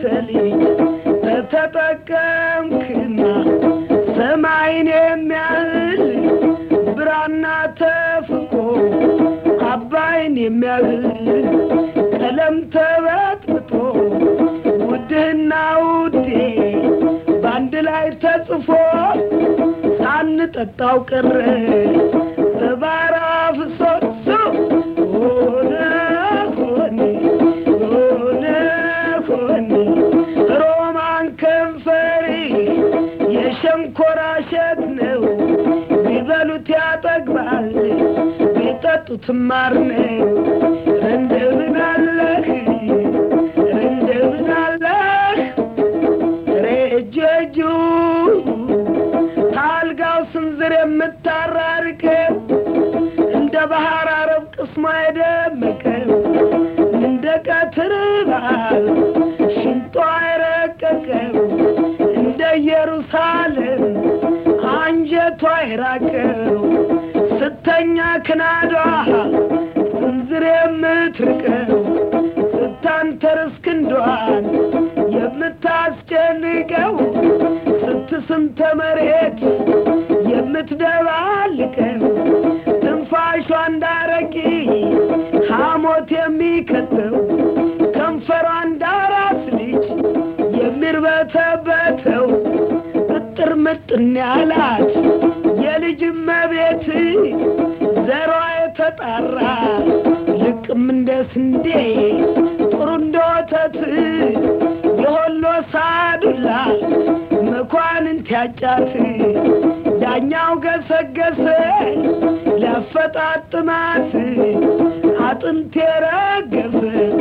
ልጅ ተተጠቀምክና ሰማይን የሚያህል ብራና ተፍቆ አባይን የሚያህል ቀለም ተበጥብጦ ውድህና ውዴ በአንድ ላይ ተጽፎ ሳንጠጣው ቀረ በባራ ፍሶሶ ሆነ ሆነ ሆነ ሆነ ሮማን ከንፈሪ የሸንኮራ እሸት ነው ቢበሉት ያጠግባል ቢጠጡት ማር ነው እንደምን አለህ እንደምን አለህ ሬጀጁ ታልጋው ስንዝር የምታራርቀው እንደ ባህር አረብ ቅስሟ የደመቀው እንደ ቀትር በዓል ሽንጧ የረቀቀው እንደ ኢየሩሳሌም አንጀቷ የራቀው ስተኛ ክናዷ ስንዝር የምትርቀው ስታንተርስ ክንዷን የምታስጨንቀው ስትስንተ መሬት የምትደባልቀው ትንፋሿ እንዳረቂ ሐሞት የሚከተው ከንፈሯ እንዳራስ ልጅ የሚርበተበተው እጥር ምጥን ያላት የልጅ መቤት ዘሯ የተጣራ ልቅም እንደ ስንዴ ጥሩ እንደ ወተት የሆሎ ሳዱላ መኳንንት ያጫት ዳኛው ገሰገሰ ሊያፈጣጥማት አጥንት የረገፈ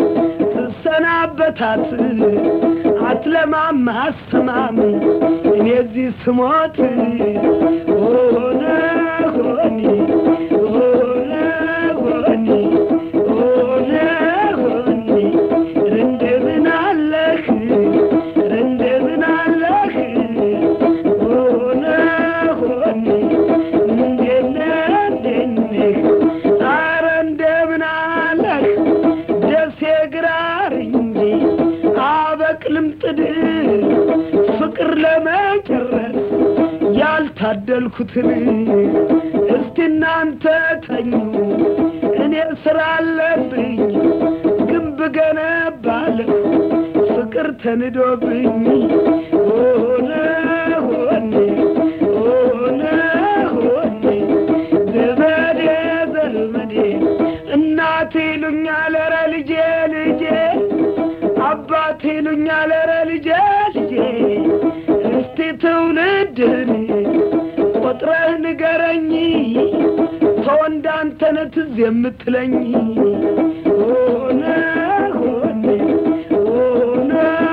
ትሰናበታት አትለማም አስተማም እኔ እዚህ ስሞት ሆነ ሆኒ ሆነ ሆኒ ሆነ ሆኒ እንደምን አለህ እንደምን አለህ ሆነ ሆኒ እንደነ እንደነህ ኧረ እንደምን አለህ ደሴ ግራር እንጂ አበቅልም ጥድ ፍቅር ለመጨረስ ያልታደልኩትን እስቲ እናንተ ተኙ እኔ ስራ አለብኝ ግንብ ገነባለሁ ፍቅር ተንዶብኝ ሆነ ሆኔ ሆነ ሆኔ ዘመዴ ዘመዴ እናቴ ይሉኛል ኧረ ልጄ ልጄ አባቴ ይሉኛል ኧረ ልጄ ልጄ እስቲ ትውልድን ቆጥረህ ንገረኝ ሰው እንዳንተነ ትዝ የምትለኝ ሆነ ሆነ ሆነ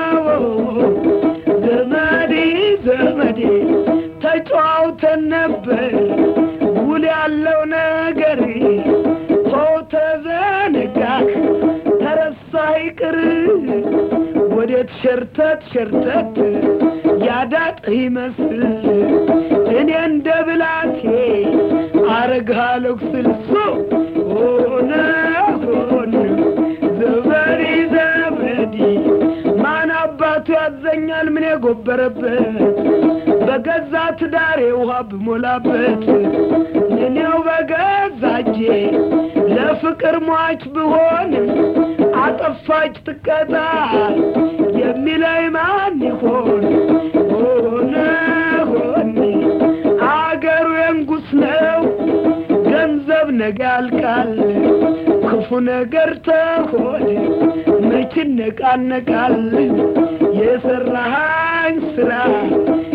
ዘመዴ ዘመዴ ተጫዋውተን ነበር ውል ያለው ነገር ሰው ተዘነጋህ ተረሳ ይቅር ወዴት ሸርተት ሸርተት ያዳጥህ ይመስል እኔ እንደ ብላቴ አረግሃለሁ ስልሶ ሆነ ሆነ ዘመዴ ዘመዴ ማን አባቱ ያዘኛል ምን የጎበረበት በገዛ ትዳሬ ውሃ ብሞላበት እኔው በገዛ እጄ ለፍቅር ሟች ብሆን አጠፋች ትቀጣ የሚለኝ ማን ይሆን ሆነ ሆነ አገሩ የንጉስ ነው ገንዘብ ነገ ያልቃል ክፉ ነገር ተሆነ መች ነቃነቃል የሰራሃኝ ስራ